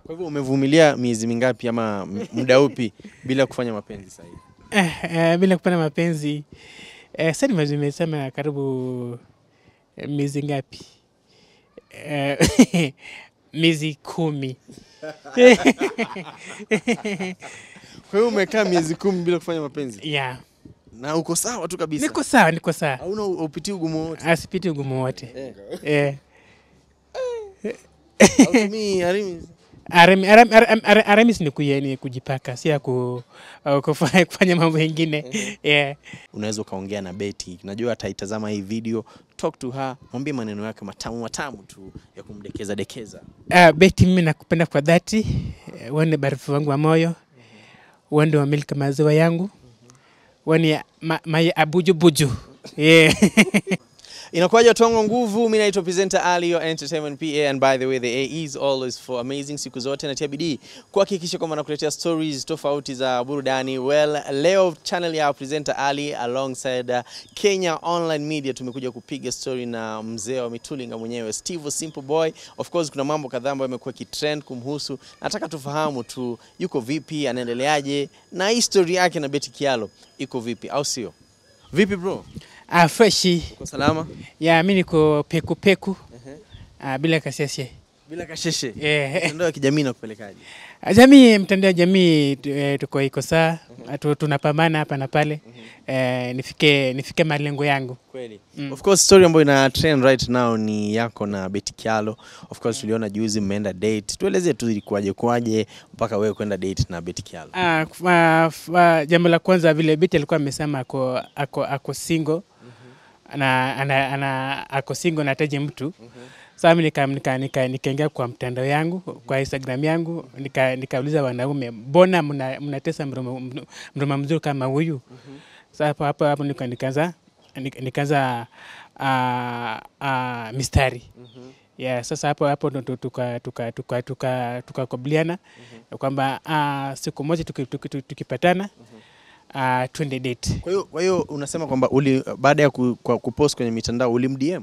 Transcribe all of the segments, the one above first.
Kwa hivyo umevumilia miezi mingapi ama m- muda upi bila kufanya mapenzi sasa hivi? Eh, eh, bila kupata mapenzi eh, sasa nime- nimesema karibu eh, miezi ngapi? Eh, miezi kumi. Kwa hiyo umekaa miezi kumi bila kufanya mapenzi yeah. na uko sawa tu kabisa, Niko sawa, niko sawa, hauna upitii ugumu wote asipiti ugumu wote eh. eh. Hautumii harimi? Arami- aram- aram- aram- Aramis ni kuye- ni kujipaka, si ya ku, uh, kufanya, kufanya mambo mengine yeah. Unaweza ukaongea na Beti, najua ataitazama hii video, talk to her, mwambie maneno yake matamu matamu tu ya kumdekeza dekeza. Uh, Beti, mimi nakupenda kwa dhati. Eh, Wewe ni barafu wangu wa moyo, wewe ndio wamiliki maziwa yangu, wewe ni ma, my abujubuju yeah. Inakuwaje Tongo Nguvu? Mimi naitwa presenter Ali, your entertainment PA and by the way the A is always for amazing. Siku zote natia bidii kuhakikisha kwamba nakuletea stories tofauti za burudani. Well, leo channel ya presenter Ali alongside uh, Kenya Online Media tumekuja kupiga story na mzee wa mitulinga mwenyewe Steve Simple Boy. Of course kuna mambo kadhaa ambayo yamekuwa kitrend kumhusu. Nataka tufahamu tu yuko vipi, anaendeleaje na hii story yake na Betty Kialo iko vipi, au sio? Vipi bro? Ah, freshi Uko salama? ya mi niko peku peku ah, bila kasiasie Bila kasheshe. eh. Mitandao ya kijamii nakupelekaje? Jamii, mtandao wa jamii tu- eh, tuko iko saa tu, tunapambana hapa na pale eh, nifike nifike malengo yangu Kweli. Mm. Of course story ambayo ina trend right now ni yako na Betty Kialo. Of course tuliona juzi mmeenda date. Tueleze tu ilikuwaje kwaje mpaka wewe kwenda date na Betty Kialo. Ah, kuf- ah, f- ah, jambo la kwanza vile Biti alikuwa amesema ako, ako, ako single ana, ana, ana, ako single nataji mtu sasa mimi nika, nika, nika, nikaingia kwa mtandao yangu kwa Instagram yangu nika, nikauliza wanaume mbona mna- mnatesa mruma mruma mzuri kama huyu sasa hapo hapo hapo nika- nikaanza nika- nikaanza ah, ah, mistari yeah, sasa hapo hapo ndo tu- tuka tuka tuka tuka tukakubaliana kwamba ah, siku moja tuki- tuki- tuki- tukipatana ah, twende date. Kwa hiyo kwa hiyo unasema kwamba uli baada ya ku, kwa kupost kwenye mitandao ulimdm?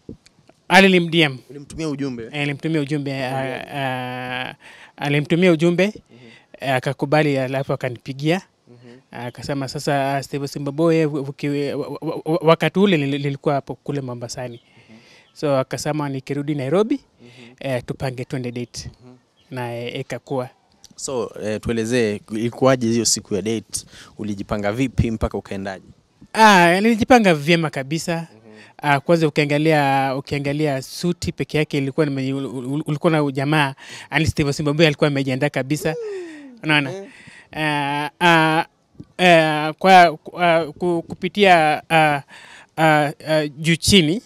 Alilimdm Ulimtumia ujumbe? alimtumia ujumbe ah, ah, alimtumia ujumbe eh, akakubali, alafu akanipigia akasema sasa, Steve Simbaboy, uki- wa- wa- wa- wakati ule nili- nilikuwa hapo kule Mombasani, so akasema nikirudi Nairobi eh, tupange twende date na eh, ikakuwa So eh, tuelezee ilikuwaje hiyo siku ya date? Ulijipanga vipi mpaka ukaendaje? Ah, nilijipanga vyema kabisa. Ah, kwanza ukiangalia ukiangalia suti peke yake ilikuwa nime- ul- ul- ulikuwa na jamaa yani Steve Zimbabwe alikuwa amejiandaa kabisa. Unaona? Ah, ah, ah, kwa kwa- ku- kupitia ah, ah, ah, juu chini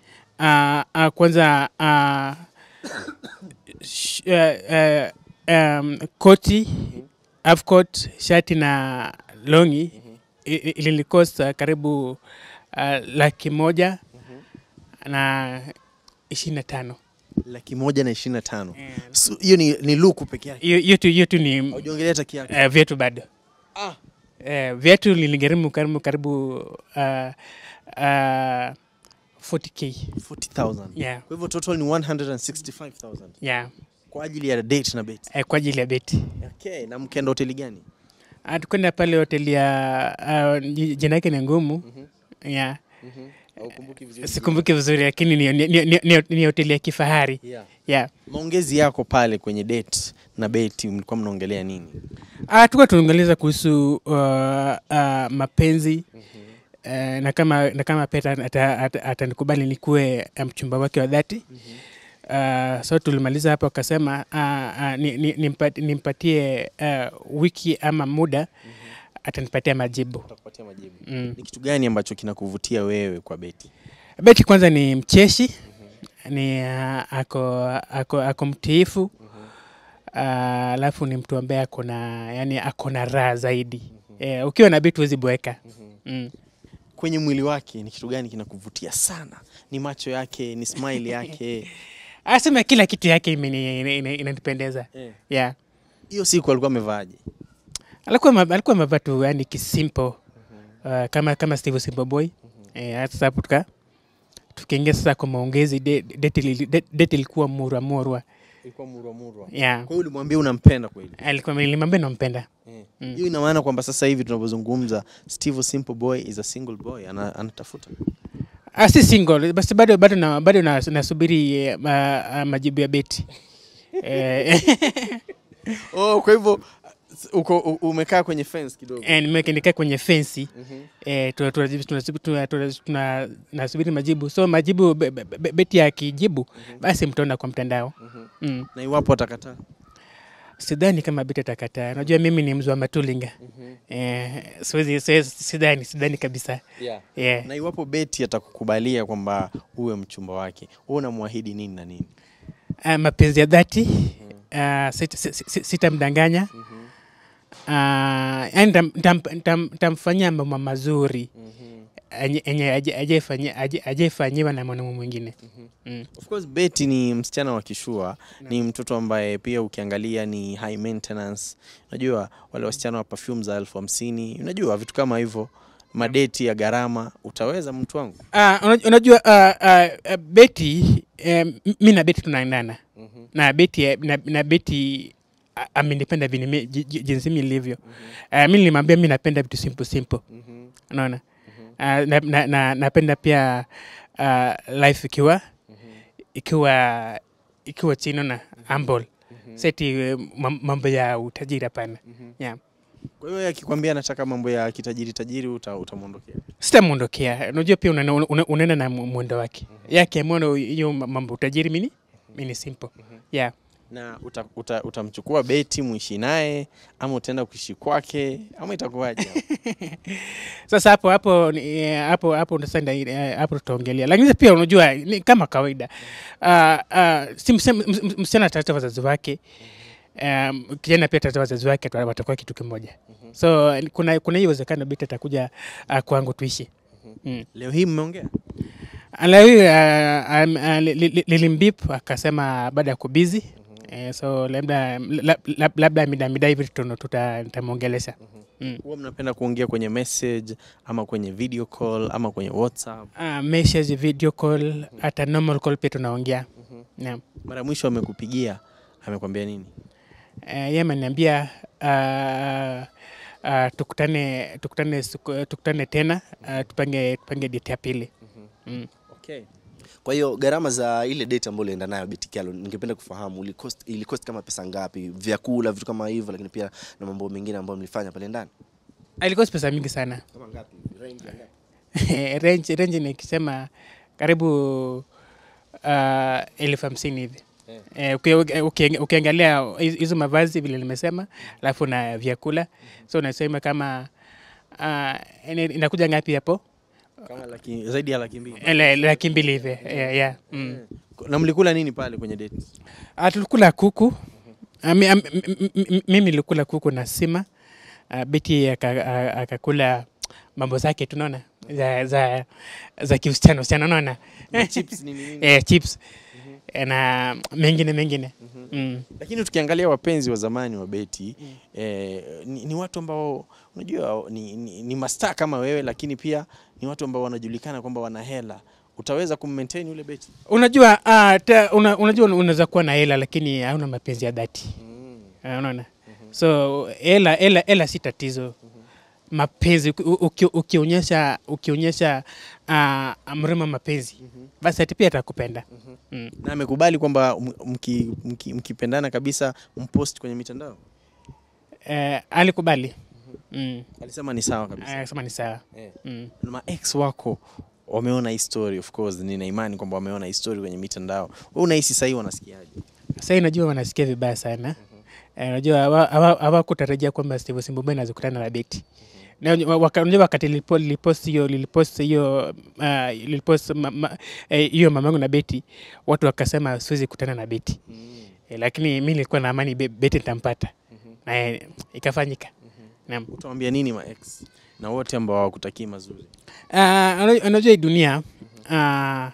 ah, ah, kwanza ah, sh- ah, ah, um, koti half coat, shati na longi i- i- ilinikosta karibu uh, laki moja na ishirini na tano. Laki moja na ishirini na tano. So, Hiyo ni, ni luku peke yake. Hiyo hiyo tu hiyo tu ni Haujaongelea hata kiatu. uh, viatu bado. Ah. Uh, viatu liligharimu karibu karibu uh, uh, 40k. 40,000. Yeah, Kwa hivyo total ni 165,000 yeah. kwa ajili ya date na Betty. Uh, kwa ajili ya beti. Okay, na mkenda hoteli gani? Uh, tukwenda pale hoteli ya uh, ji- jina yake ni ngumu. Yeah. Haukumbuki vizuri. Sikumbuki vizuri lakini ni, ni, ni, ni, ni hoteli ya kifahari. Yeah. Yeah. Maongezi yako pale kwenye date na Betty mlikuwa mnaongelea nini? Ah, tukuwa tunaongeleza kuhusu uh, uh, mapenzi uh, na kama na kama Peta atanikubali ata, atanikubali nikuwe uh, mchumba wake wa dhati uh, so tulimaliza hapo, akasema uh, uh, ni, ni, nimpa- nimpatie uh, wiki ama muda atanipatia majibu. Utakupatia majibu. Mm. Ni kitu gani ambacho kinakuvutia wewe kwa Betty? Beti kwanza ni mcheshi, ni uh, ako, ako, ako mtiifu uh, alafu ni mtu ambaye ako na yani ako na raha zaidi. Eh, ukiwa na Beti huwezi boeka. Mm. Kwenye mwili wake ni kitu gani kinakuvutia sana? Ni macho yake, ni smile yake? Asema kila kitu yake imeni- ina- ina- inanipendeza. Eh. Yeah. Hiyo siku alikuwa amevaaje? Alikuwa ma- alikuwa amevaa tu yani kisimple uh, kama kama Steve Simple Boy. Eh, hata sasa hapo tuka tukiingia sasa kwa maongezi de- date ili- de- date ilikuwa murwa murwa. Ilikuwa murwa murwa. yeah. Kwa hiyo ulimwambia unampenda kweli? alikuwa nilimwambia nampenda Eh. Hiyo ina maana kwamba sasa hivi tunavyozungumza Steve Simple Boy is a single boy ana, anatafuta. Ah, si single basi bado bado na, bado na, nasubiri eh, ma, ah, majibu ya beti eh, Oh, kwa hivyo uko u- umekaa kwenye fence kidogo. eh, nimeweka- nikaa kwenye fensi Mhm. eh, tuna- tuna- tuna- tuna- tuna- tuna- nasubiri majibu so majibu be, be, be, beti akijibu basi mtaona kwa mtandao mm. Na iwapo atakataa. sidhani kama beti atakataa najua mimi ni mzu wa matulinga eh, siwezi siwezi- sidhani sidhani kabisa Yeah. yeah. Na iwapo Beti atakukubalia kwamba uwe mchumba wake, wewe unamwahidi nini na nini? uh, mapenzi ya dhati uh, sit- sit- sit- sitamdanganya uh, yani tam- tam- tam- tamfanyia mambo mazuri enye- enye aje- ajaifanyia- aje- ajaifanyiwa na mwanaume mwingine mm. Of course Betty ni msichana wa kishua, ni mtoto ambaye pia ukiangalia ni high maintenance. Unajua wale wasichana wa perfume za elfu hamsini, unajua vitu kama hivyo, madeti ya gharama. Utaweza mtu wangu? Uh, unajua, unajua uh, uh, uh, Beti um, mi na Beti tunaendana na Beti eh, na, na Beti uh, amenipenda vile mi- ji- ji- jinsi mi nilivyo. Uh, mi nilimwambia mi napenda vitu simple simple, unaona uh, na, na, na, napenda pia uh, life ikiwa ikiwa ikiwa chini na humble seti eh, mam- mambo ya utajiri hapana. Yeah. Kwa hiyo yeye akikwambia anataka mambo ya kitajiri tajiri, uta, utamwondokea. sitamwondokea unajua pia unaenda una, unaenda na mu- mwendo wake yake amona hiyo mambo utajiri mini mini simple yeah. Na uta, uta, utamchukua Beti muishi naye ama utaenda kuishi kwake ama itakuwaje? sasa hapo hapo ni- eh, hapo hapo sasa nda- eh, hapo tutaongelea lakini pia unajua ni kama kawaida uh, uh, si mse- ms- ms- msichana atata wazazi wake um, kijana pia atata wazazi wake wata- watakuwa kitu kimoja so kuna kuna hiyo uwezekano bita atakuja uh, kwangu tuishi mm. Leo hii mmeongea? Alawi uh, um, uh, li- li- lilimbip akasema baada ya kubizi eh, so labda lab- lab- labda mida mida hivi tuno- tuta- nitamwongelesha mm. Huwa mnapenda kuongea kwenye message ama kwenye video call ama kwenye WhatsApp? uh, message video call hata normal call pia tunaongea naam Mara ya mwisho amekupigia amekwambia nini? uh, ye ameniambia uh, uh, tukutane tukutane siku- tukutane tena uh, tupange tupange date ya pili mm. Okay. Kwa hiyo gharama za ile date ambayo ulienda nayo Betikialo, ningependa kufahamu ili cost, ili cost kama pesa ngapi, vyakula, vitu kama hivyo, lakini pia na mambo mengine ambayo mlifanya pale ndani. alikuwa pesa mingi sana Kama ngapi? Range ya ngapi? range, range nikisema karibu uh, elfu hamsini hivi Eh, uki- uki- uki- ukiangalia hizo hizo mavazi vile nimesema alafu na vyakula so unasema kama uh, ina- inakuja ngapi hapo Kama laki, zaidi ya laki mbili. Ele- laki mbili hivi yeah, yeah. Mm. Na mlikula nini pale kwenye date? Ah, tulikula kuku Ah, mi- am- m- m- m- mimi nilikula kuku na sima Ah, beti aka- a- akakula mambo zake tunaona za, za, za kiusichana usichana unaona Na chips nini nini? eh, chips Eh, na mengine mengine mm. Lakini tukiangalia wapenzi wa zamani wa Beti eh, ni, ni watu ambao unajua ni, ni, ni mastaa kama wewe, lakini pia ni watu ambao wanajulikana kwamba wana hela. Utaweza kummaintain yule Beti? unajua uh, ta, una, unajua unaweza kuwa na hela lakini hauna mapenzi ya dhati Ah, unaona so hela hela hela si tatizo mapenzi uki- uki- ukionyesha ukionyesha uh, mrema mapenzi basi ati pia atakupenda mm. Na amekubali kwamba m- mki- mki- mkipendana kabisa mpost kwenye mitandao? eh, alikubali mm. Alisema ni sawa kabisa. akasema ni sawa Eh. mm. na ma-ex wako wameona hii story of course, nina imani kwamba wameona hii story kwenye mitandao. Wewe unahisi sahii wanasikiaje? Sasa najua wanasikia vibaya sana. Eh, Unajua hawa- hawa- hawakutarajia kwamba Steve Simbombe anaweza kukutana na Beti. Na unajua waka- unajua wakati lilipo- lilipost hiyo lilipost hiyo ah, lilipost ma- ma- eh, hiyo mamangu na Beti, watu wakasema siwezi kukutana na Beti. Eh, lakini mi nilikuwa na amani Be- Beti nitampata. Na eh, ikafanyika. Naam. Utawaambia nini ma-ex na wote ambao hawakutakii mazuri? Ah, unajua- unajua hii dunia ah,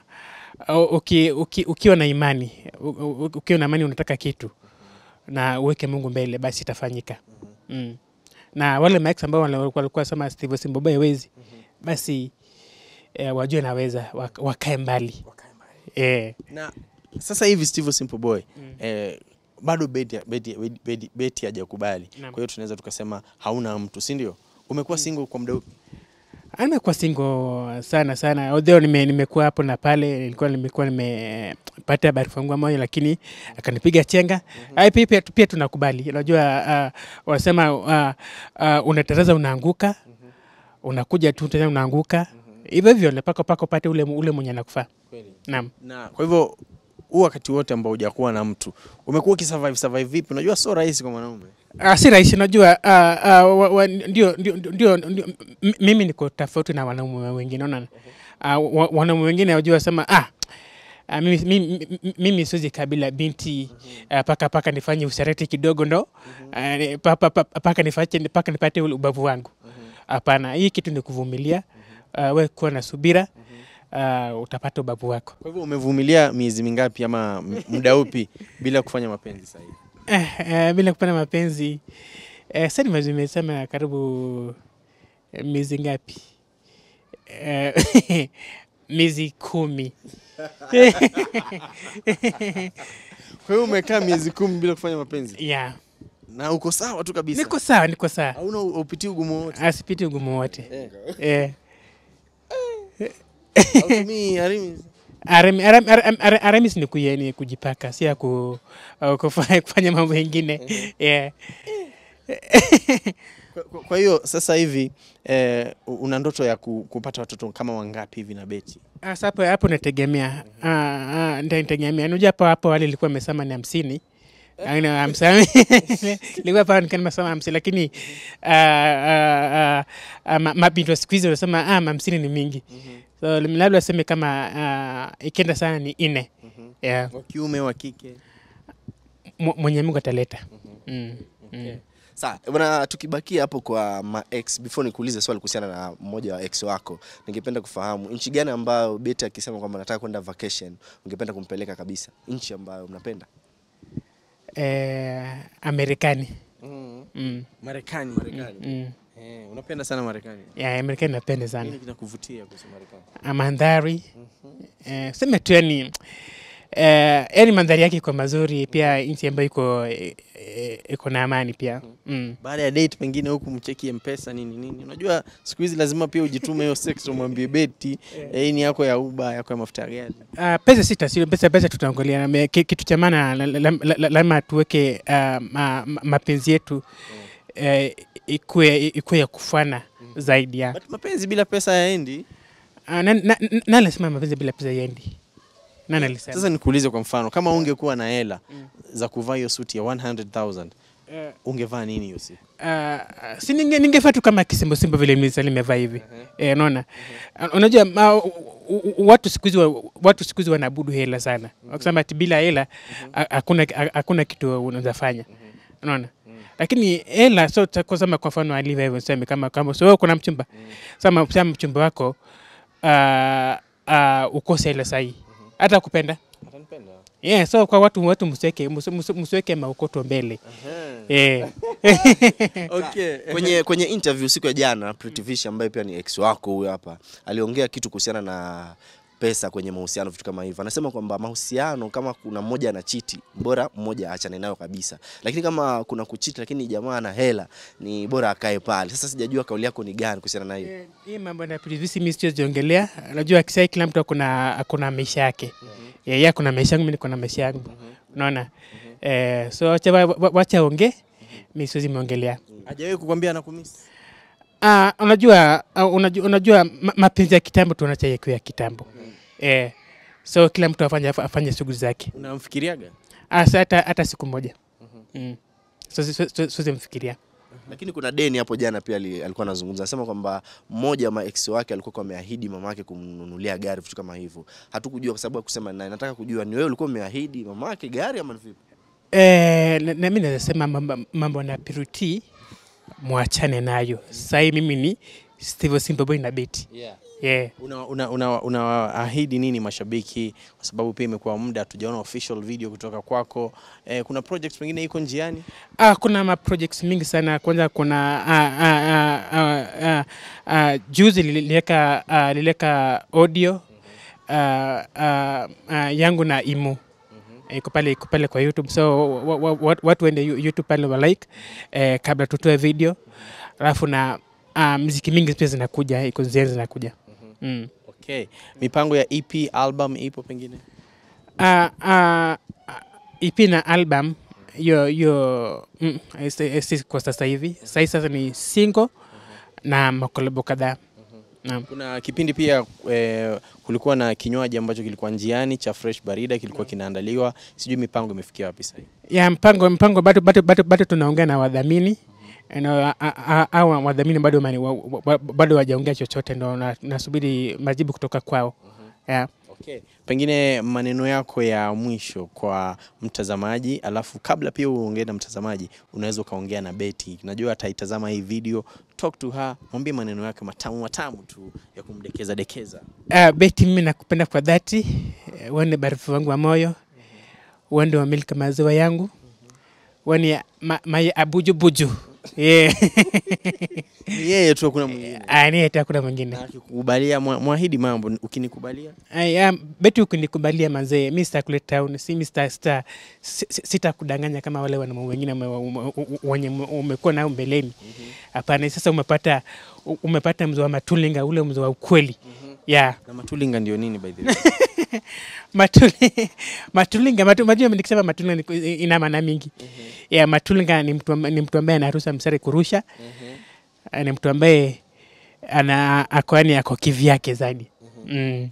uki, uki, ukiwa na imani u- u- ukiwa na imani unataka kitu na uweke Mungu mbele basi itafanyika. Mm. Na wale maex ambao wale walikuwa walikuwa sema Steve Simbobe hawezi basi eh, wajue naweza wak- wakae mbali. Eh. Na sasa hivi Steve Simple Boy eh, bado beti beti beti, beti hajakubali. Naam. Kwa hiyo tunaweza tukasema hauna mtu, si ndio? Umekuwa single kwa muda upi? Nimekuwa single sana sana, although nime, nimekuwa hapo na pale, nilikuwa nimekuwa nimepata barua moja, lakini akanipiga chenga. mm pia, pia, pia tunakubali. Unajua uh, wanasema uh, uh, unataraza unaanguka, unakuja tu tena unaanguka hivyo hivyo, mpaka mpaka upate ule, ule mwenye anakufaa. Naam. Na kwa hivyo huu wakati wote ambao hujakuwa na mtu umekuwa ukisurvive survive vipi? Unajua sio rahisi kwa mwanaume. Ah, si rahisi unajua. ah, ah, wa- wa- ndio, ndio, ndio, ndio, m- mimi niko tofauti na wanaume wengine unaona. Ah, wa- wanaume wengine wajua sema ah, ah, mimi, mimi, mimi siwezi kabila binti ah, paka paka nifanye usharati kidogo ndo ah, ni- pa- pa- pa- paka nifanye paka nipate ule ubavu wangu. Hapana, hii kitu ni kuvumilia. Ah, we kuwa na subira, ah, utapata ubavu wako. Kwa hivyo umevumilia miezi mingapi ama m- muda upi bila kufanya mapenzi sasa hivi? Eh, eh, bila kupenda mapenzi eh, sasa nime- nimesema karibu eh, miezi ngapi? Eh, miezi kumi. Kwa hiyo umekaa miezi kumi bila kufanya mapenzi yeah. na uko sawa tu kabisa, Niko sawa, niko sawa, hauna upitii ugumu wote asipiti ugumu wote eh. eh. Hautumii harimi? Arem- arem- arem- arem- Aramis ni kuye- ni kujipaka, si ya ku, uh, kufanya, kufanya mambo mengine yeah. Kwa- kwa- Kwa hiyo sasa hivi eh, una ndoto ya ku, kupata watoto kama wangapi hivi na Beti? Sasa hapo hapo nategemea, Ah, ah, ndio nategemea. Unajua hapo hapo wale ilikuwa amesema ni hamsini Aina hamsini ilikuwa pale nikiwa nimesema hamsini, lakini ah, ah, ah, ah, ma- mabinti wa siku hizi wanasema ah, hamsini ni mingi, so labda aseme kama ah, ikienda sana ni nne. Yeah. Wa kiume wa kike? Mw- Mwenye Mungu ataleta. Mm. Mm. Sawa, bwana tukibakia hapo kwa ma ex before nikuulize swali kuhusiana na mmoja wa ex wako, ningependa kufahamu nchi gani ambayo Beti akisema kwamba nataka kwenda vacation, ungependa kumpeleka kabisa? Nchi ambayo mnapenda? Eh, Amerikani. Mm. Marekani. Mm. Eh, unapenda sana Marekani. Yeah, Amerikani napenda sana. Nini kinakuvutia kuhusu Marekani? Ah, mandhari eh, sema tu yani eh, yani mandhari yake iko mazuri, pia nchi ambayo iko eh, eh, iko na amani pia mm. Baada ya date pengine huku mcheki mpesa nini nini. Unajua siku hizi lazima pia ujitume hiyo sex umwambie Beti eh, hii ni yako ya Uber, yako ya mafuta ya gari. Uh, pesa si tasiri, pesa pesa tutaangalia. Na me- ki- Kitu cha maana la- la- la- la- lazima tuweke uh, ma, ma, mapenzi yetu eh, ikuwe ikuwe ya kufana zaidi ya But mapenzi bila pesa yaendi. uh, nani na, na, nani alisema mapenzi bila pesa yendi? Nani alisema? Sasa nikuulize kwa mfano, kama ungekuwa na hela za kuvaa hiyo suti ya 100,000 Eh, ungevaa nini hiyo siku? Uh, si ninge, ningefaa tu kama kisimbosimbo vile misa limevaa hivi eh, unaona uh, unajua ma, u, u, watu siku hizi wa- watu siku hizi wanaabudu hela sana wakisema ati bila hela ha- hakuna ha- hakuna kitu unaweza fanya unaona lakini hela so ta- kusema kwa mfano alivyo hivyo sema kama kama so wewe kuna mchumba sama sama mchumba wako uh, uh, ukose hela sahi hata kupenda Atanipenda. yeah, so kwa watu watu msiweke msi- msiweke maukoto mbele yeah. Okay. kwenye kwenye interview siku ya jana Pretty Vish ambaye pia ni ex wako huyo hapa aliongea kitu kuhusiana na pesa kwenye mahusiano vitu kama hivyo anasema kwamba mahusiano kama kuna mmoja ana chiti bora mmoja aachane nayo kabisa lakini kama kuna kuchiti lakini jamaa ana hela ni bora akae pale sasa sijajua kauli yako ni gani kuhusiana na hiyo Eh, hii mambo na privisi mimi siweziongelea. Najua kisai kila mtu akona akona maisha yake. Yeye akona maisha yangu, mimi niko na maisha yangu. Unaona? Eh, so wacha wa- wa- wacha ongee. Mimi siwezi muongelea. Hajawahi kukwambia anakumisi? Ah, unajua ah, unajua, unajua ma- mapenzi ya kitambo tunacha ya kitambo. Eh, so kila mtu afanye afanye shughuli zake. Unamfikiriaga? Ah, sa- hata hata siku moja. Mm. So so- so- siwezi mfikiria. lakini kuna deni hapo jana pia ali- alikuwa anazungumza anasema kwamba mmoja wa maex wake alikuwa kwa ameahidi mama yake kumnunulia gari vitu kama hivyo hatukujua kwa sababu ya kusema naye nataka kujua ni wewe ulikuwa umeahidi mama yake gari ama ni vipi Eh, na, na mimi naweza sema mambo, mambo na Piruti mwachane nayo. Sasa hii mimi ni Steve Simbaboy na Beti. Yeah. Yeah. Una, una, una, unaahidi nini mashabiki kwa sababu pia imekuwa muda hatujaona official video kutoka kwako eh, kuna project pengine iko njiani Ah, kuna ma projects mingi sana. Kwanza kuna ah, ah, ah, ah, ah, ah, juzi liliweka ah, liliweka audio ah, ah, ah, yangu na Imu iko pale iko pale kwa YouTube so wa, wa, wa, watu waende Yu- YouTube pale wa like eh, kabla tutoe video alafu na uh, mziki mingi pia zinakuja iko ziani zinakuja mm. Okay. Mipango ya EP album ipo pengine? uh, uh, EP na album hiyo hiyo mm, si- si kwa sasa hivi sahii sasa ni single na makolabo kadhaa Naam. Kuna kipindi pia eh, kulikuwa na kinywaji ambacho kilikuwa njiani cha Fresh Barida kilikuwa kinaandaliwa. Sijui mipango imefikia wapi sasa hivi. ya mpango mpango bado bado bado, bado tunaongea na wadhamini na au wadhamini bado mani- wa- wa- bado wajaongea chochote, ndo na- nasubiri majibu kutoka kwao. Yeah. Okay. Pengine maneno yako ya mwisho kwa mtazamaji, alafu kabla pia uongee na mtazamaji, unaweza ukaongea na Betty. Najua ataitazama hii video, talk to her, mwambie maneno yake matamu matamu tu ya kumdekeza dekeza. Uh, Beti, mimi nakupenda kwa dhati, Eh, wewe ni barifu wangu wa moyo, wewe ndio wamiliki maziwa yangu, wewe ni ma, my abujubuju yeah. Ni yeye tu, hakuna mwingine. Ah, ni hata hakuna mwingine. Na akikubalia, mwa- mwahidi mambo, ukinikubalia Aya, Beti, ukinikubalia mazee, mi sitakuleta town, si mi sita, sita, si- si- sitakudanganya kama wale wanaume wengine ume- ume- ume- wenye ume- umekuwa nao mbeleni. Hapana, sasa umepata u- umepata mzo wa matulinga, ule mzo wa ukweli yeah. na matulinga ndio nini by the way? Matuli, matulinga matu, majua nikisema matulinga ni ku- ina maana mingi yeah, matulinga ni mtu, amba- ni mtu ambaye anaruhusa msari kurusha Eh, ni mtu ambaye ana akoani ako kivyake zaidi mm.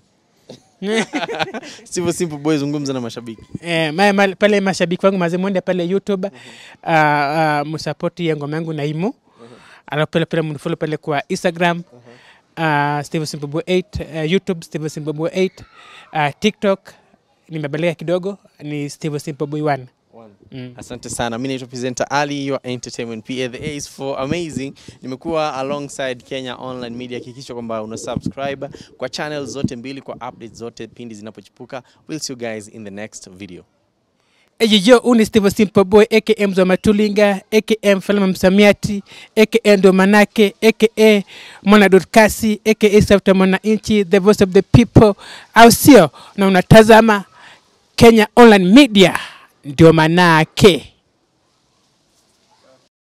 Sivyo Simple Boy, zungumza na mashabiki. Eh, ma, ma, pale mashabiki wangu maze mwende pale YouTube uh, uh, msapoti ya ngoma yangu Naimu alafu pale pale mnifollow pale kwa Instagram uh, Steve Simbabu 8 uh, YouTube Steve Simbabu 8 uh, TikTok nimebadilika kidogo ni Steve Simbabu 1 mm. Asante sana. Mimi naitwa presenter Ali, your entertainment PA. The A is for amazing. Nimekuwa alongside Kenya Online Media. Hakikisha kwamba una subscribe kwa channel zote mbili kwa updates zote pindi zinapochipuka. We'll see you guys in the next video. Ejijo uni Steve Simple Boy aka Mzwa Matulinga aka Mfalme Msamiati aka Ndo Manake aka Mwana Dorkasi aka Sauti ya Mwananchi the voice of the people, au sio? Na unatazama Kenya Online Media, ndio manake